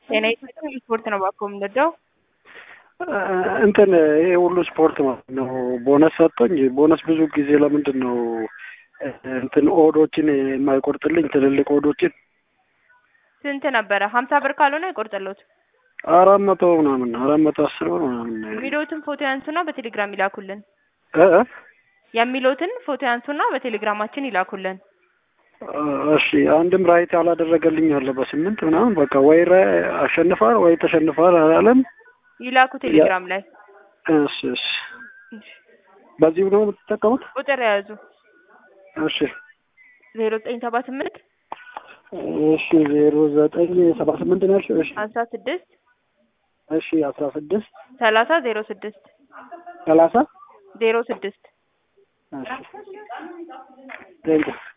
ጤና ይስጥልኝ ስፖርት ነው እባክዎ የምንወደው እንትን ይሄ ሁሉ ስፖርት ማለት ነው ቦነስ ሰጥቶኝ ቦነስ ብዙ ጊዜ ለምንድን ነው እንትን ኦዶችን የማይቆርጥልኝ ትልልቅ ኦዶችን ስንት ነበረ ሀምሳ ብር ካልሆነ አይቆርጥልዎት አራት መቶ ምናምን አራት መቶ አስር ብር ምናምን የሚለዎትን ፎቶ ያንሱና በቴሌግራም ይላኩልን እ እ የሚለዎትን ፎቶ ያንሱና በቴሌግራማችን ይላኩልን እሺ አንድም ራይት ያላደረገልኝ አለ በስምንት ምናምን በቃ ወይ አሸንፋል ወይ ተሸንፋል አላለም ይላኩ ቴሌግራም ላይ እሺ እሺ በዚሁ ነው የምትጠቀሙት ቁጥር የያዙ እሺ ዜሮ ዘጠኝ ሰባ ስምንት እሺ ዜሮ ዘጠኝ ሰባ ስምንት ነው ያልሽው እሺ አስራ ስድስት እሺ አስራ ስድስት ሰላሳ ዜሮ ስድስት ሰላሳ ዜሮ ስድስት እሺ ቴንኪው